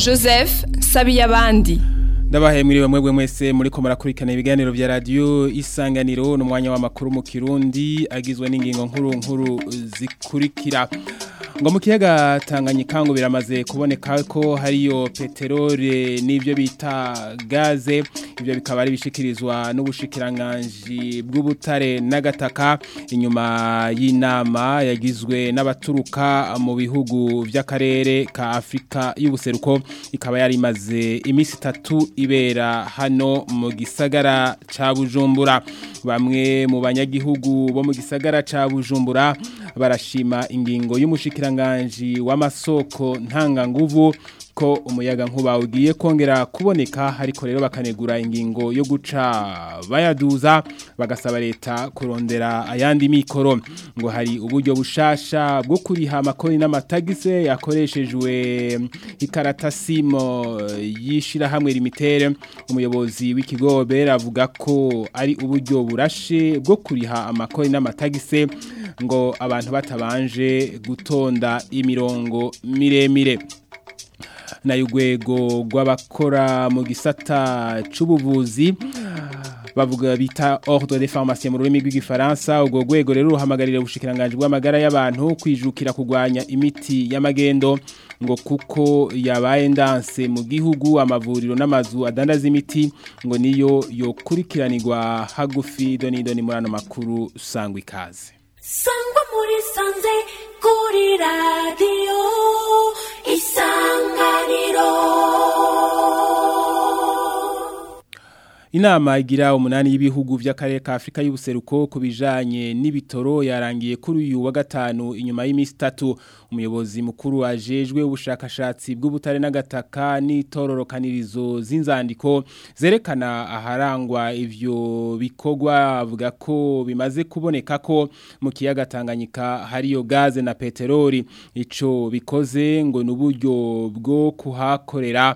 joseph sabiyabandi ndabahaye mwiriwe mwebwe mwese muriko murakurikirana ibiganiro vya radio isanganiro n'umwanya w'amakuru mu Kirundi agizwe n'ingingo nkuru nkuru zikurikira ngo mu kiyaga Tanganyika ngo biramaze kuboneka ko hariyo peterole n'ivyo bita gaze ivyo bikaba ari bishikirizwa n'ubushikiranganji bw'ubutare n'agataka inyuma y'inama yagizwe n'abaturuka mu bihugu vy'akarere ka Afrika y'ubuseruko ikaba yari imaze imisi itatu ibera hano mu gisagara ca Bujumbura bamwe mu banyagihugu bo mu gisagara ca Bujumbura barashima ingingo y'umushikiranganji w'amasoko ntanga nguvu ko umuyaga nkuba ugiye kongera kuboneka ariko rero bakanegura ingingo yo guca bayaduza bagasaba leta kurondera ayandi mikoro ngo hari uburyo bushasha bwo kuriha amakoni n'amatagise yakoreshejwe ikaratasimo yishira hamwe limitere umuyobozi w'ikigo bera avuga ko ari uburyo burashe bwo kuriha amakoni n'amatagise ngo abantu batabanje gutonda imirongo miremire na yugwego rw'abakora mu gisata c'ubuvuzi bavuga bita ordre de pharmacie mu rurimi rw'igifaransa ubwo rwego rero ruhamagarira ubushikiranganje bw'amagara y'abantu kwijukira kugwanya imiti y'amagendo ngo kuko yabaye ndanse mu gihugu amavuriro n'amazu adandaza imiti ngo niyo yokurikiranirwa hagufi doni doni muri ano makuru sangwa ikaze sangwa muri sanze kuri radiyo isanganiro Inama igira umunani y'ibihugu vy'akarere ka Afrika y'ubuseruko kubijanye n'ibitoro yarangiye kuri uyu wa gatanu inyuma y'imisi itatu umuyobozi mukuru ajejwe ubushakashatsi bw'ubutare n'agataka n'itororokanirizo z'inzandiko zerekana aharangwa ivyo bikorwa avuga ko bimaze kuboneka ko mu kiyaga Tanganyika hariyo gaze na peteroli ico bikoze ngo n'uburyo bwo kuhakorera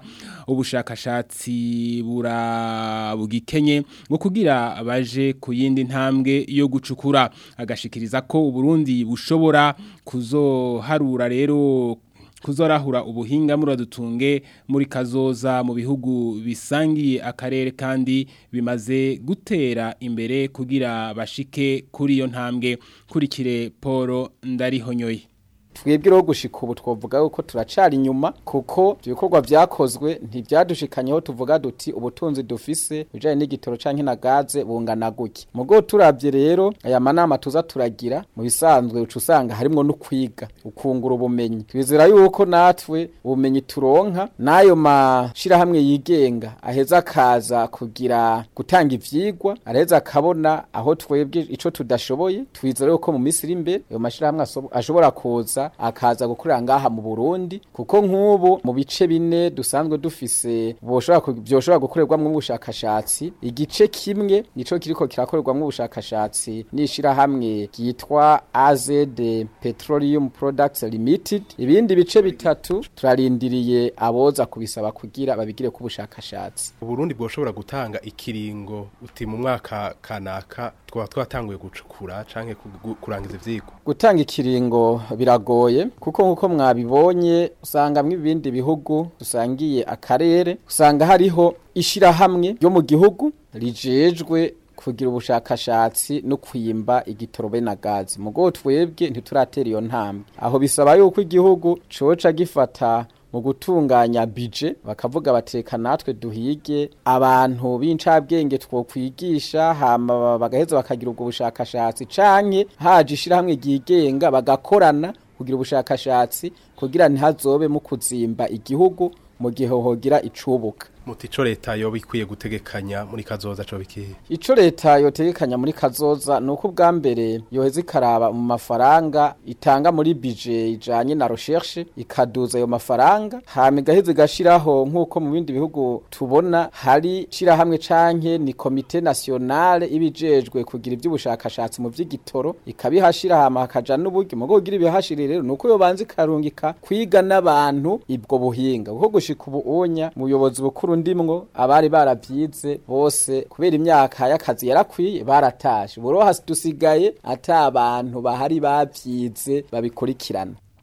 ubushakashatsi bura bugikenye ngo kugira abaje ku yindi ntambwe yo gucukura agashikiriza ko uburundi bushobora kuzoharura rero kuzorahura ubuhinga muradutunge muri kazoza mu bihugu bisangiye akarere kandi bimaze gutera imbere kugira bashike kuri iyo ntambwe kurikire Paul Ndarihonyoye twebwe rero gushika ubu twavuga yuko turacari inyuma kuko ibikorwa vyakozwe ntivyadushikanyeho tuvuga duti ubutunzi dufise bijanye n'igitoro canke na gaze bungana guki mugo turavye rero aya manama tuza turagira mu bisanzwe uca usanga harimwo no kwiga ukungura ubumenyi twizera yuko natwe ubumenyi turonka n'ayo mashirahamwe yigenga aheza akaza kugira gutanga ivyigwa araheza akabona aho twebwe ico tudashoboye twizera yuko mu minsi iri imbere ayo mashirahamwe ashobora kuza akaza gukorera ngaha mu Burundi kuko nk'ubu mu bice bine dusanzwe dufise byoshobora gukorerwamo ubushakashatsi igice kimwe nico kiriko kirakorerwamo ubushakashatsi nishira hamwe ryitwa AZD Petroleum Products Limited ibindi bice bitatu turarindiriye aboza kubisaba kugira babigire ku bushakashatsi Burundi bwoshobora gutanga ikiringo uti mu mwaka kanaka twaba twatanguye gucukura canke kurangiza ivyigwa gutanga ikiringo biragoye kuko nkuko mwabibonye usanga mu bindi bihugu dusangiye akarere usanga hariho ishirahamwe ryo mu gihugu rijejwe kugira ubushakashatsi no kwimba igitorobe na gazi mugo twebwe ntituratera iyo ntambwe aho bisaba yuko igihugu coca gifata mu gutunganya bije bakavuga bateka natwe duhige abantu b'incabwenge twokwigisha hama bagaheza bakagira ubwo bushakashatsi canke haje ishirahamwe ryigenga bagakorana kugira ubushakashatsi kugira ntihazobe mu kuzimba igihugu mu gihe hogira icubuka muti ico leta yoba ikwiye gutegekanya muri kazoza co bikihe ico leta yotegekanya muri kazoza nuko ubwa mbere yoheza ikaraba mu mafaranga itanga muri bije ijanye na recherche ikaduza ayo mafaranga hama igaheza igashiraho nk'uko mu bindi bihugu tubona hari shirahamwe canke ni komite nationale ibijejwe kugira ivy'ubushakashatsi mu vy'igitoro ikabihashira hama hakaja n'uburyo mugo kugira ibihashire rero nuko yobanza ikarungika kwiga n'abantu ibwo buhinga kuko gushika ubu unya muyobozi bukuru ndimwo abari baravyize bose kubera imyaka y'akazi yarakwiye baratashe buro hasi dusigaye ata abantu bahari bavyize babikurikirana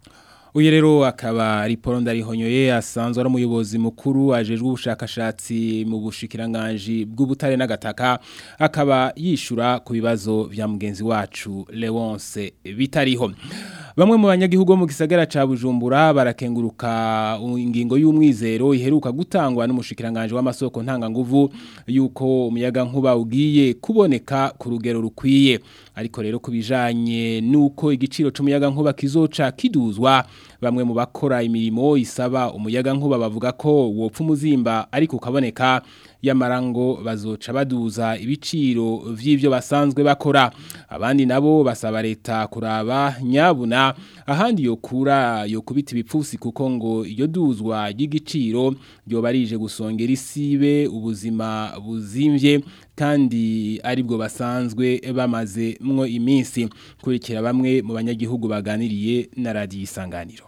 Uyu rero akaba ari Paul Ndarihonyoye asanzwe ari umuyobozi mukuru ajejwe ubushakashatsi mu bushikiranganje bw'ubutare n'agataka akaba yishura ku bibazo vya mugenzi wacu Leonce bitariho Bamwe mu banyagihugu bo mu gisagara ca Bujumbura barakenguruka ingingo y'umwizero iheruka gutangwa n'umushikiranganje w'amasoko ntanga nguvu yuko umuyaga nkuba ugiye kuboneka ku rugero rukwiye ariko rero kubijanye nuko igiciro c'umuyaga nkuba kizoca kiduzwa bamwe mu bakora imirimo isaba umuyaga nkuba bavuga ko wopfa umuzimba ariko ukaboneka yamarango bazoca baduza ibiciro vy'ivyo basanzwe bakora abandi nabo basaba leta kuraba nyabuna ahandi yokura yokubita ibipfusi kuko ngo iyo duzwa y'igiciro ryoba rije gusongera isibe ubuzima buzimvye kandi aribwo basanzwe bamaze mwo iminsi kurikira bamwe mu banyagihugu baganiriye na radiyo isanganiro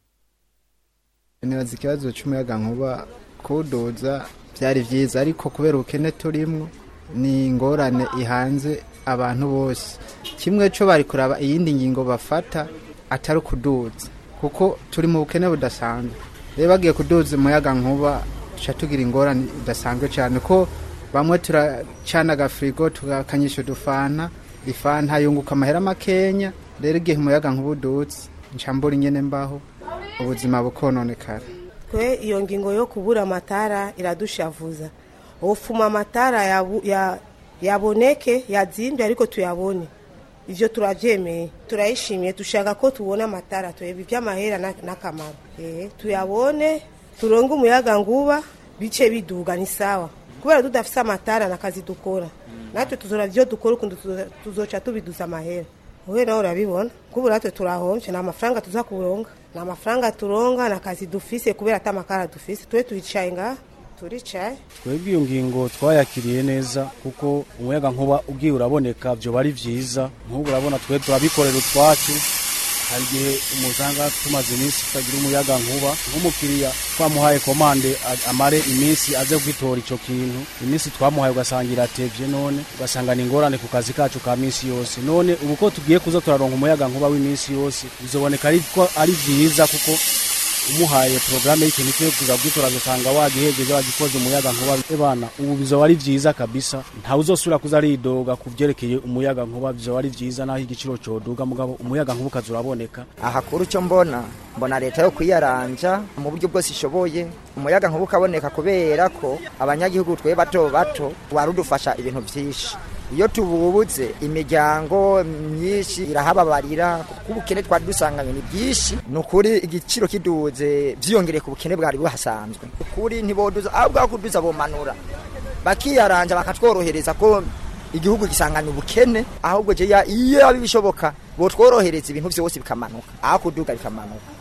nibaza ikibazo cy'umuyaga nkuba kuwuduza byari byiza ariko kubera ubukene turimo ni ingorane ihanze abantu bose kimwe cyo bari kuraba iyindi ngingo bafata atari ukuduza kuko turi mu bukene budasanzwe rero bagiye kuduza umuyaga nkuba duca tugira ingorane idasanzwe cyane ko bamwe turacana agafirigo tugakanyisha udufana ifanta yunguka amahera makenya rero igihe umuyaga nkuba udutse ncambura ingene mbaho ubuzima bukononekara twe iyo ngingo yo kubura amatara iradushavuza ufuma amatara yabu- ya- yaboneke yazimbye ariko tuyabone ivyo turavyemeye turayishimiye dushaka ko tubona amatara tureba ivy'amahera na- n'akamaro Eh, tuyabone turonge umuyaga nguba bice biduga ni sawa kubera tudafise amatara nakazi dukora natwe tuzora vyo dukora ukuntu tuzo- tuzoca tubiduza amahera wowe nawe urabibona kubu natwe turahomvye nta mafaranga tuza kuronga nta mafaranga turonga na kazi dufise kubera ata makara dufise twe turicaye ngaha turicaye twebwe iyo ngingo twayakiriye neza kuko umuyaga nkuba ugiye uraboneka byo ari byiza nk'ubu urabona twe turabikorera utwacu hari igihe umuzanga tumaze iminsi tutagira umuyaga nkuba nk'umukiriya twamuhaye komande a- amare iminsi aze kwitora icyo kintu iminsi twamuhaye ugasanga iratevye none ugasanga ni ingorane ku kazi kacu ka minsi yose none ubu ko tugiye kuza turaronka umuyaga nkuba w'iminsi yose bizoboneka ariko ari byiza kuko umuhaye porogaramu y'ikintu cyo kuza kwitora agasanga wagihegeje wagikoze umuyaga nkuba ebana ubu bizoba ari vyiza kabisa ntawe uzosubira kuza aridoga ku vyerekeye umuyaga nkuba bizoba ari vyiza naho igiciro coduga mugabo umuyaga nkuba ukaza uraboneka ahakuru icyo mbona mbona leta yo kwiyaranja mu buryo bwose ishoboye umuyaga nkuba ukaboneka kubera ko abanyagihugu twe bato bato warudufasha ibintu byinshi iyo tububuze imiryango myinshi irahababarira kuko ubukene twari dusanganywe ni bwinshi ni ukuri igiciro kiduze byiyongereye ku bukene bwari buhasanzwe ukuri ntiboduza ahubwo aho kuduza bomanura bakiyaranja bakatworohereza ko igihugu gisanganya ubukene ahubwo jeya iyo abi bishoboka botworohereza ibintu byose bikamanuka aho kuduga bikamanuka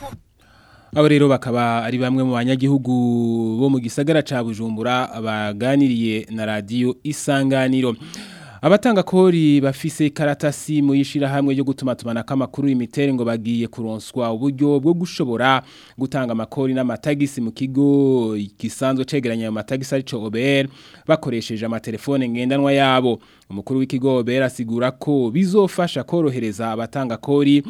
Abo rero bakaba ari bamwe mu banyagihugu bo mu gisagara ca Bujumbura baganiriye na radio Isanganiro. Abatanga kori bafise karatasi mu yishira hamwe yo gutuma tumana kamakuru imitere ngo bagiye kuronswa uburyo bwo gushobora gutanga amakori n'amatagisi mu kigo gisanzwe cegeranya ayo matagisi arico OBR bakoresheje amatelefone ngendanwa yabo umukuru w'ikigo OBR asigura ko bizofasha korohereza abatanga kori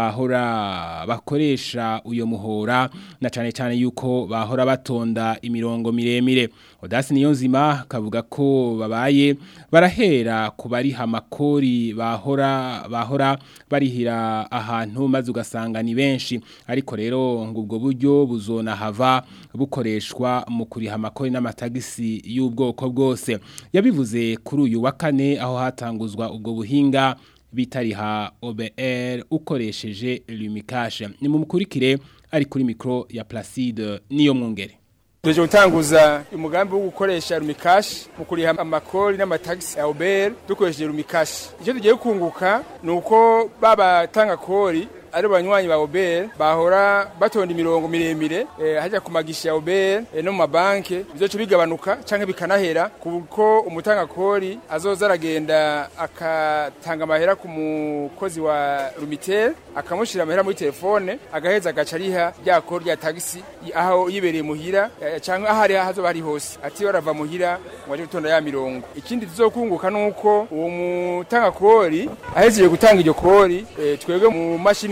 bahora bakoresha uyo muhora na cane cane yuko bahora batonda imirongo miremire Odasi Niyonzima kavuga ko babaye barahera kubariha amakori bahora bahora barihira ahantu maze ugasanga ni benshi ariko rero ngo ubwo buryo buzona hava bukoreshwa mu kuriha amakori n'amatagisi y'ubwoko bwose yabivuze kuri uyu wa kane aho hatanguzwa ubwo buhinga bitariha OBR ukoresheje Lumikashe ni mu mukurikire ari kuri mikro ya Placide niyo mwongere Tuje gutanguza umugambi wo gukoresha rumikashi mu kuriha amakori n'amatagisi ya Uber dukoresheje rumikashi. Icyo tugiye kunguka ni uko baba tanga kori ari banywanyi ba Uber bahora batonda imirongo miremire eh, hajya ku magisha ya Uber eh, no mu mabanke bizoca bigabanuka canke bikanahera kuko umutanga kori azoza aragenda akatanga amahera ku mukozi wa Lumitel akamushira amahera muri telefone agaheza agaca ariha rya kori rya tagisi aho yibereye muhira eh, canke ahari hazoba hari hose ati barava muhira ngo aje gutonda ya mirongo ikindi tuzokunguka nuko uwo mutanga kori ahejeje gutanga iryo kori eh, twebwe mu mashini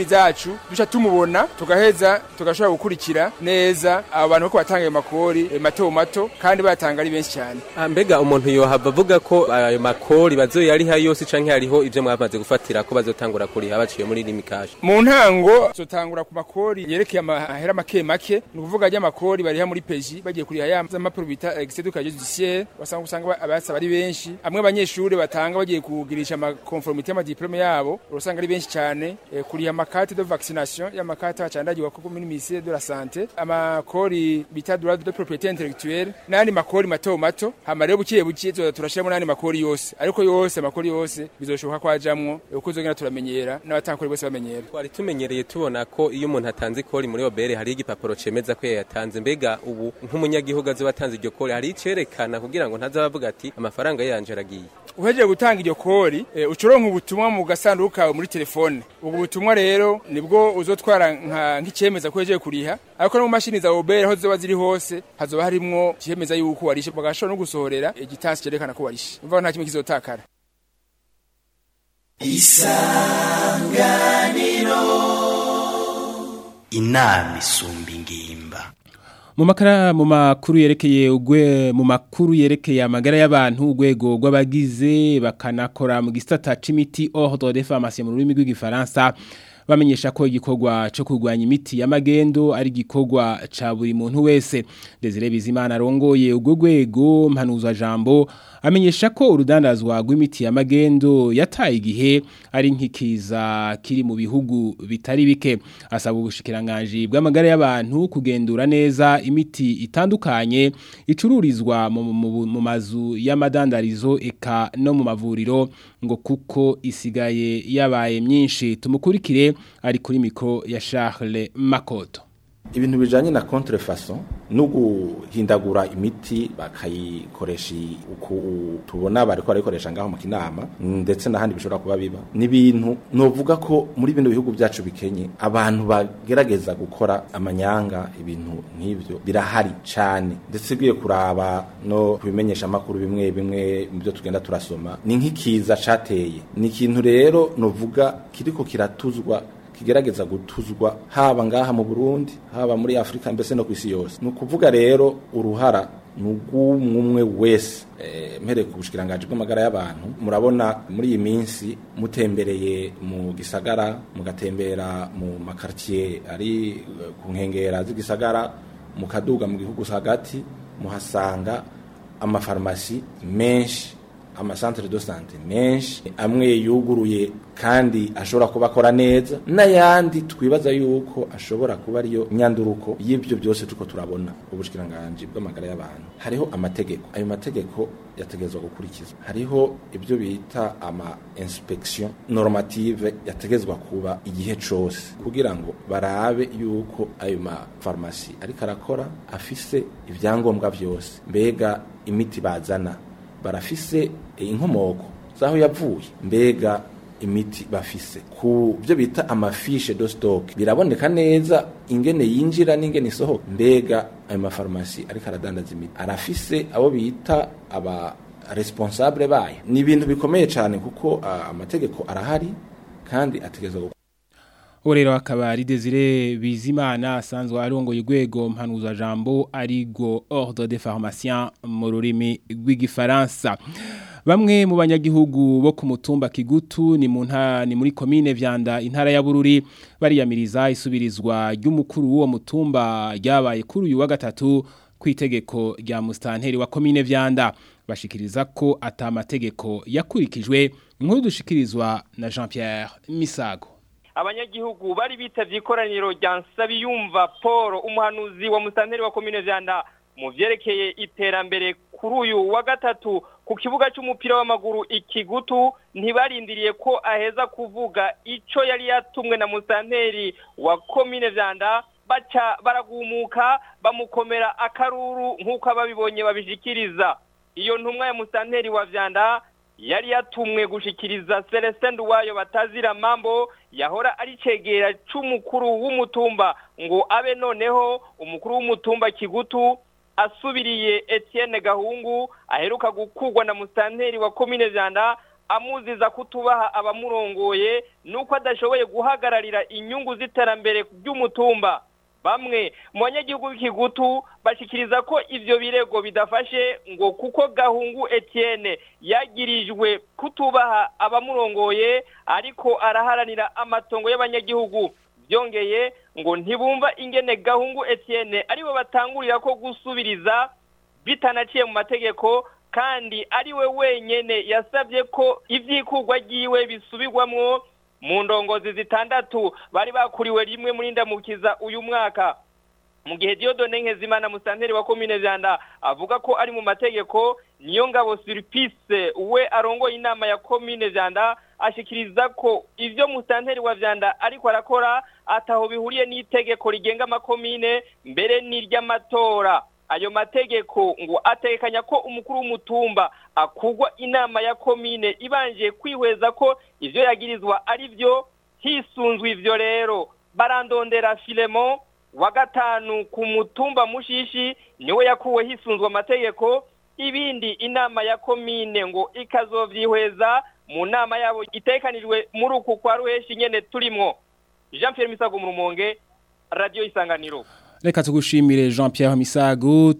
zacu duca tumubona tugaheza tugashobora gukurikira neza abo bantu ko batanga ayo makori eh, mato mato kandi batanga ari benshi cyane Ah, mbega umuntu yohava avuga ko ayo makori bazoyariha yose canke hariho ivyo mwamaze gufatira ko bazotangura kuriha baciye muri limikaje mu ntango zotangura ku makori yerekeye amahera make make ni ukuvuga ajya amakori bariha muri peji bagiye kuriha ya mapuro bita excès de casier judiciaire wasanga usanga abasaba ari benshi amwe abanyeshuri batanga bagiye kugirisha amakonformité y'amadiplome yabo urasanga ari benshi cyane eh, kuriha amakarte de vaccination y'amakarte bacandagirwa kuko muri ministère de la santé amakori bita droit de propriété intellectuelle n'andi makori mato mato hama rero bukiye bukiye tuza turashiramo n'andi makori yose ariko yose amakori yose bizoshoboka ko ajamwo eh, uko uzogenda turamenyera n'abatakori bose bamenyera twari tumenyereye tubona ko iyo umuntu atanze ikori muri obere hari igipapuro cemeza ko yayatanze mbega ubu nk'umunyagihugu azoba atanze iryo kori hari icerekana kugira ngo ntazabe avuga ati amafaranga yanje aragiye uhejeje gutanga iryo kori eh, ucoronka ubutumwa mu gasanduku kawe muri telefone ubwo butumwa rero nibwo uzotwara nka- nk'icemeza ko uhejeje kuriha ariko no mu mashini za obere aho ziba ziri hose hazoba harimwo icemeza yuko warishe bagashobora no gusohorera igitasi cerekana ko warishe umva nta kimwe kizotakara inama isumba ingimba mu makara mu makuru yerekeye ugwe mu makuru yerekeye amagara y'abantu urwego rw'abagize bakanakora mu gisata c'imiti ordre de pharmacie mu rurimi rw'igifaransa bamenyesha ko igikorwa cyo kurwanya imiti y'amagendo ari igikorwa ca buri muntu wese Desire Bizimana arongoye urwo rwego mpanuzwa jambo amenyesha ko urudandazwa rw'imiti y'amagendo yataye igihe ari nkikiza kiri mu bihugu bitari bike asaba ubushikiranganje bw'amagara y'abantu kugendura neza imiti itandukanye icururizwa mu, mu, mu mazu y'amadandarizo eka no mu mavuriro ngo kuko isigaye yabaye myinshi tumukurikire ari kuri mikro ya Charles Makoto ibintu bijanye na contrefaçon no guhindagura imiti bakayikoresha uku tubona bariko barikoresha ngaho mu kinama ndetse n'ahandi bishobora kuba biba ni ibintu novuga ko muri bino bihugu byacu bikenye abantu bagerageza gukora amanyanga ibintu nk'ivyo birahari cane ndetse ugiye kuraba no kubimenyesha amakuru bimwe bimwe mu byo tugenda turasoma ni nk'ikiza cateye ni ikintu rero novuga kiriko kiratuzwa kigerageza gutuzwa haba ngaha mu Burundi haba muri Afrika mbese no kwisi yose ni ukuvuga rero uruhara nugumwe wese eh, mpere ku bushikiranganje bw'amagara y'abantu murabona muri iyi minsi mutembereye mu gisagara mugatembera mu makartier ari eh, ku nkengera z'igisagara mukaduga mu gihugu hagati muhasanga amafarmasi menshi amasantere de sante menshi amwe yuguruye kandi ashobora kuba akora neza n'ayandi twibaza yuko ashobora kuba ariyo nyanduruko y'ibyo byose tuko turabona ubushikiranganje bw'amagara y'abantu hariho amategeko ayo mategeko yategezwa gukurikizwa hariho ibyo bita ama inspection normative yategezwa kuba igihe cose kugira ngo barabe yuko ayo ma farmasi ariko arakora afise ibyangombwa byose mbega imiti bazana barafise inkomoko zaho yavuye mbega imiti bafise ku byo bita amafishe do stock biraboneka neza ingene yinjira n'ingene isohoka mbega ayo mafarumasi ariko aradandaza imiti arafise abo bita aba responsable bayo ni ibintu bikomeye cyane kuko uh, amategeko arahari kandi ategezwa uwo rero akaba ari Desire Bizimana asanzwe arongoye urwego mpanuza jambo arigo ordre de pharmacien mu rurimi rw'igifaransa bamwe mu banyagihugu bo ku mutumba Kigutu ni mu nta ni muri commune Vyanda intara ya Bururi bariyamiriza isubirizwa ry'umukuru w'uwo mutumba ryabaye kuri uyu wa gatatu kwitegeko rya mustanteri wa commune Vyanda bashikiriza ko atamategeko yakurikijwe inkuru dushikirizwa na Jean-Pierre Misago abanyagihugu bari bitavye ikoraniro rya Nsabiyumva Paul umuhanuzi wa musanteri wa commune Vyanda mu vyerekeye iterambere kuri uyu wa gatatu ku kibuga c'umupira w'amaguru ikigutu ntibarindiriye ko aheza kuvuga ico yari yatumwe na musanteri wa commune Vyanda baca baragumuka bamukomera akaruru nk'uko ababibonye babishikiriza iyo ntumwa ya musanteri wa Vyanda yari yatumwe gushikiriza Celestin Duwayo batazira mambo yahora ari cegera c'umukuru w'umutumba ngo abe noneho umukuru w'umutumba Kigutu asubiriye Etienne Gahungu aheruka gukugwa na mustanteri wa commune Vyanda amuziza kutubaha abamurongoye nuko adashoboye guhagararira inyungu z'iterambere ry'umutumba bamwe mu banyagihugu b'ikigutu bashikiriza ko ivyo birego bidafashe ngo kuko gahungu Etienne yagirijwe kutubaha abamurongoye ariko araharanira amatongo y'abanyagihugu byongeye ngo ntibumva ingene gahungu Etienne aribo batangurira ko gusubiriza bitanaciye mu mategeko kandi ari we wenyene yasabye ko ivyikurwa ryiwe bisubirwamwo mu ndongozi zitandatu bari bakuriwe rimwe muri ndamukiza uyu mwaka mu gihe Diodone Nkezimana musanteri wa commune Vyanda avuga ko ari mu mategeko niyo ngabo Surpice we arongoye inama ya commune Vyanda ashikiriza ko ivyo musanteri wa Vyanda ariko arakora ataho bihuriye n'itegeko rigenga amakomine mbere n'iry'amatora ayo mategeko ngo atekanya ko umukuru w'umutumba akugwa inama ya komine ibanje kwihweza ko ivyo yagirizwa ari byo hisunzwe ivyo rero barandondera Filemon wa gatanu ku mutumba mushishi niwe yakuwe hisunzwe amategeko ibindi inama ya komine ngo ikazovyihweza mu nama yabo itekanijwe muri uku kwa ruheshi nyene turimwo Jean Pierre Misago mu Rumonge Radio Isanganiro Reka tugushimire Jean Pierre Misago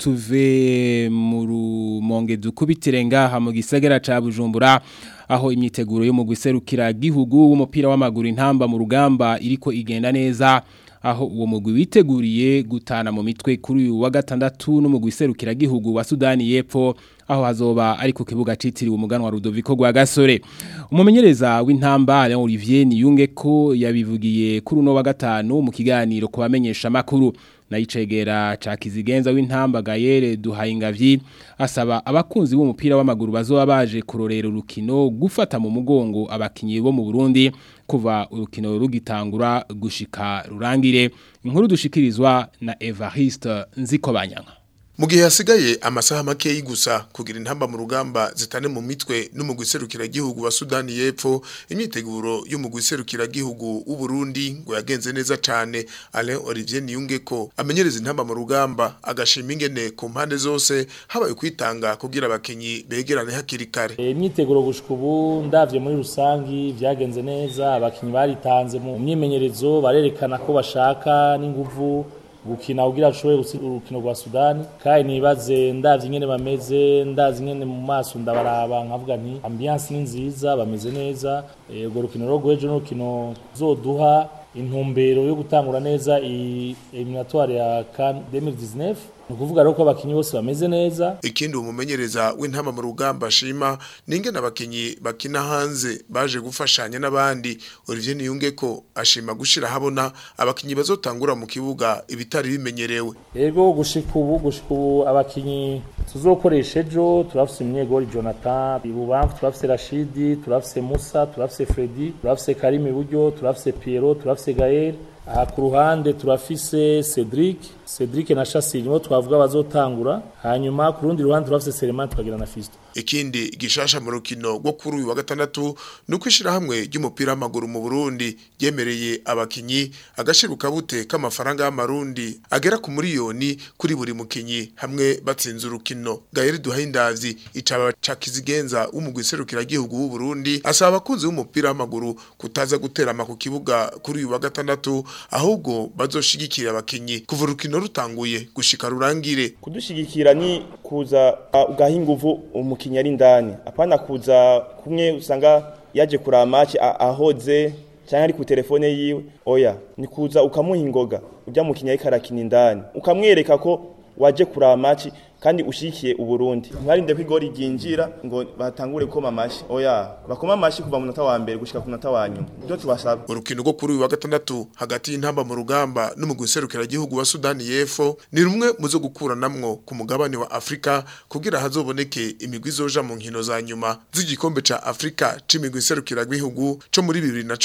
tuve mu rumonge dukubitire ngaha mu gisagara ca Bujumbura aho imyiteguro yo mu gwiserukira gihugu w'umupira w'amaguru intamba mu rugamba iriko igenda neza aho uwo mugwi witeguriye gutana mu mitwe kuri uyu wa gatandatu no mu gwiserukira gihugu wa Sudani y'Epfo aho hazoba ari ku kibuga citiriwe umuganwa Rudoviko gwa Gasore umumenyereza w'intamba Alain Olivier Niyunge ko yabivugiye kuri uno wa gatanu mu kiganiro kubamenyesha makuru nayicegera ca kizigenza w'intamba Gayere Duhayingavyi asaba abakunzi b'umupira w'amaguru bazoba baje kurorera urukino gufata mu mugongo abakinyi bo mu Burundi kuva urukino rugitangura gushika rurangire inkuru dushikirizwa na Evariste Nzikobanyanga mu gihe hasigaye amasaha make gusa kugira intamba mu rugamba zitane mu mitwe n'umugwi serukiragihugu wa Sudani y'Epfo imyiteguro y'umugwi serukiragihugu w'u Burundi ngo yagenze neza cyane Alain Olivier Niyunge ko amenyereza intamba mu rugamba agashima ingene ku mpande zose habaye kwitanga kugira abakenyi begerane hakiri kare imyiteguro gushika ubu ndavye muri rusangi vyagenze neza abakinyi baritanze mu myimenyerezo barerekana ko bashaka n'inguvu gukina kugira ashobore gutsinda urukino rwa Sudani kandi nibaze ndavye ingene bameze ndazi ingene mu maso ndabaraba nkavuga nti ambiance ni nziza bameze neza urwo rukino rwo gwejo n'urukino zoduha intumbero yo gutangura neza eliminatoire ya CAN 2019 nukuvuga rero ko abakinyi bose bameze neza ikindi umumenyereza w'intama mu rugamba ashima ninge nabakinyi bakina hanze baje gufashanya n'abandi Olivier Niyunge ko ashima gushira habona abakinyi bazotangura mu kibuga ibitari bimenyerewe yego gushika ubu gushika ubu abakinyi tuzokoresha ejo turafise umunyegori Jonathan ibubamfu turafise Rashidi turafise Musa turafise Freddy turafise Karim iburyo turafise Piero turafise Gaël aha ku ruhande turafise Cedric Cedric na Chasile nibo twavuga bazotangura hanyuma ku rundi ruhande turafise Seleman tukagira na Fisto ikindi gishasha mu rukino rwo kuri uyu wa gatandatu nuko ishira hamwe ry'umupira w'amaguru mu Burundi yemereye abakinyi agashiruka bute k'amafaranga y'amarundi agera ku miliyoni kuri buri mukinyi hamwe batsinze urukino Gaël Duhindavyi icaba ca kizigenza w'umugwi serukira gihugu w'u Burundi asaba abakunzi b'umupira w'amaguru kutaza guterama ku kibuga kuri uyu wa gatandatu ahubwo bazoshigikira abakinyi kuva urukino rutanguye gushika rurangire kudushigikira ni kuza uh, ugaha inguvu umukinyi ari ndani apana kuza kumwe usanga yaje kuraba match ahoze cyangwa ari ku telefone yiwe oya ni kuza ukamuha ingoga ujya mukinya ariko arakina indani ukamwereka ko waje kuraba match kandi ushikiye uburundi mwarinde ko igori ryinjira ngo batangure koma amashi oya bakoma amashi kuva mu munota wa mbere gushika ku munota wa nyuma byo tubasaba urukino rwo kuri uyu wa gatandatu hagati y'intamba mu rugamba n'umugwi serukiragihugu wa Sudani y'Epfo ni rumwe mu zo gukuranamwo ku mugabane wa Afrika kugira hazoboneke imigwi zoja mu nkino za nyuma z'igikombe ca Afrika c'imigwi serukiragihugu co muri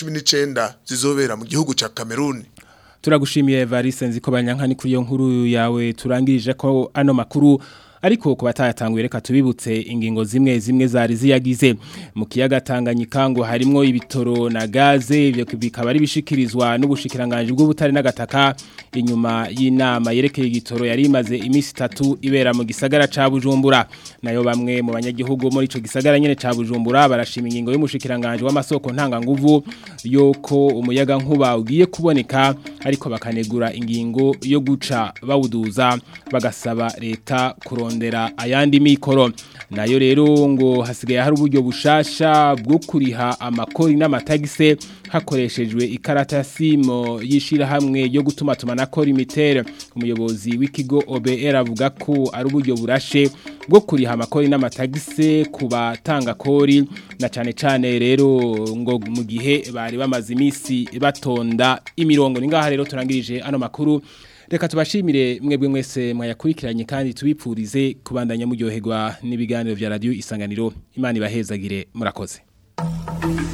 2019 zizobera mu gihugu ca Cameroon turagushimiye Evariste nziko banyankani kuri iyo nkuru yawe turangirije ko ano makuru ariko ku batayatanguye reka tubibutse ingingo zimwe zimwe zari ziyagize mu kiyaga Tanganyika ngo harimo ibitoro na gaze ibyo bikaba ari bishikirizwa n'ubushikiranganje bw'ubutare n'agataka inyuma y'inama yerekeye igitoro yari imaze iminsi itatu ibera mu gisagara ca Bujumbura nayo bamwe mu banyagihugu muri ico gisagara nyene ca Bujumbura barashima ingingo y'umushikiranganje w'amasoko ntanga nguvu yoko umuyaga nkuba ugiye kuboneka ariko bakanegura ingingo yo guca bawuduza bagasaba leta kurondera ayandi mikoro nayo rero ngo hasigaye hari uburyo bushasha bwo kuriha amakori n'amatagise hakoreshejwe ikarata ya simo yishira hamwe yo gutuma tumanako limitere umuyobozi w'ikigo OBR avuga ko ari uburyo burashe bwo kuriha amakori n'amatagise ku batanga kori na cyane cyane rero ngo mu gihe bari bamaze iminsi batonda imirongo ni ngaha rero turangirije ano makuru reka tubashimire mwebwe mwese mwayakurikiranye kandi tubipfurize kubandanya muryoherwa n'ibiganiro vya radio isanganiro imana ibahezagire murakoze